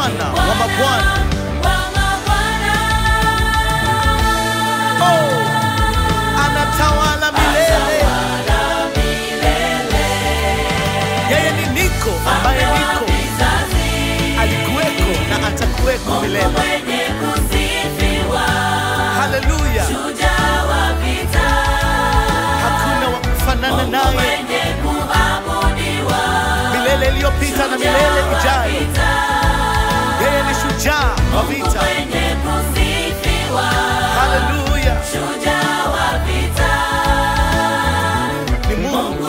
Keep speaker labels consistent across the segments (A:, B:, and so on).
A: Bwana wa mabwana. Oh, anatawala milele. Yeye ni niko ambaye niko, alikuweko na atakuweko milele. Haleluya, hakuna wa kufanana naye, milele iliyopita na milele ijayo. Yeye ni shujaa wa vita. Haleluya, ni Mungu,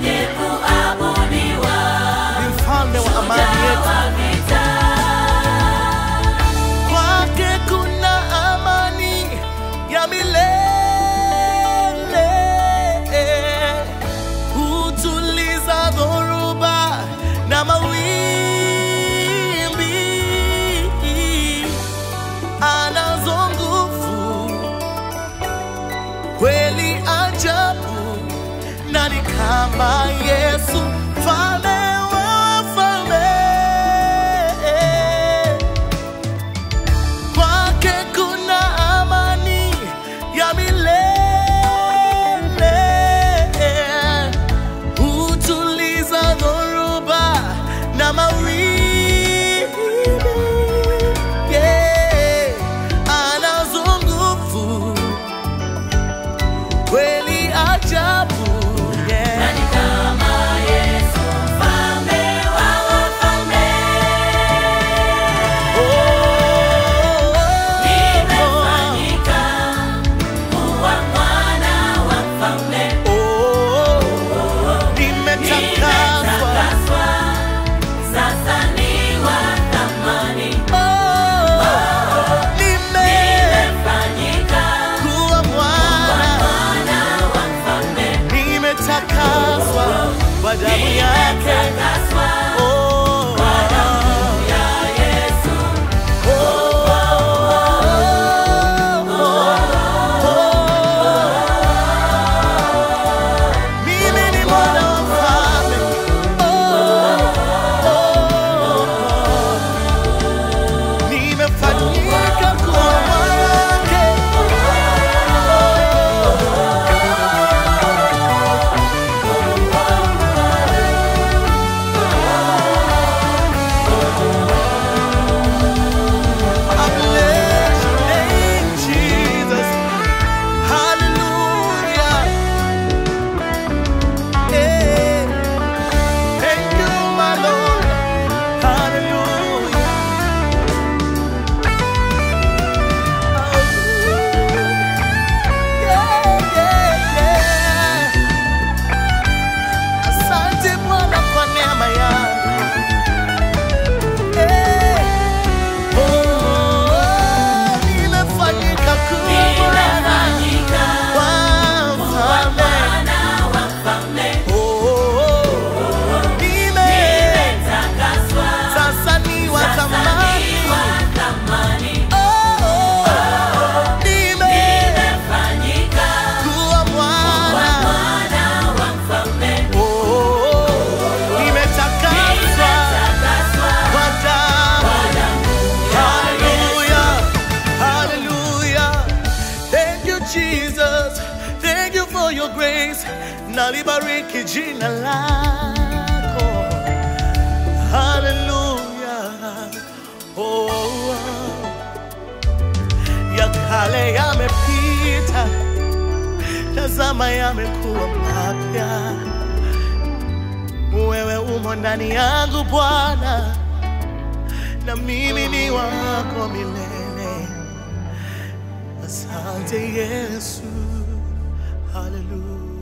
A: ni mfalme wa amani yetu. Kwake kuna amani ya milele, hutuliza dhoruba na mawimbi, anazo nguvu kweli ajabu, nani kama Yesu mfalme wa wafalme? Kwake kuna amani ya milele, hutuliza dhoruba na mawimbi. Yeah, anazo nguvu kweli ajabu. Yeah. Kwa damu yake oh, Mimi ni mwana wa mfalme. Nimefanyika kuwa wake. I bless your name, Jesus. Hallelujah. Yeah. Thank you, my Lord. Hallelujah. Yeah, yeah, yeah. Asante Bwana kwa neema yako. Eh, oh, nimefanyika kuwa wa mfalme. Oh, nime- sasa ni wa thamani. Oh, nime- kuwa mwana. Oh, nimetakaswa kwa damu. Hallelujah, hallelujah. Thank you, Jesus. Thank you for your grace. Nalibariki jina lako. Hallelujah. Oh, oh. ya kale yamepita, tazama yamekuwa mapya. Wewe umo ndani yangu Bwana, na mimi ni wako milele. Asante Yesu, haleluya.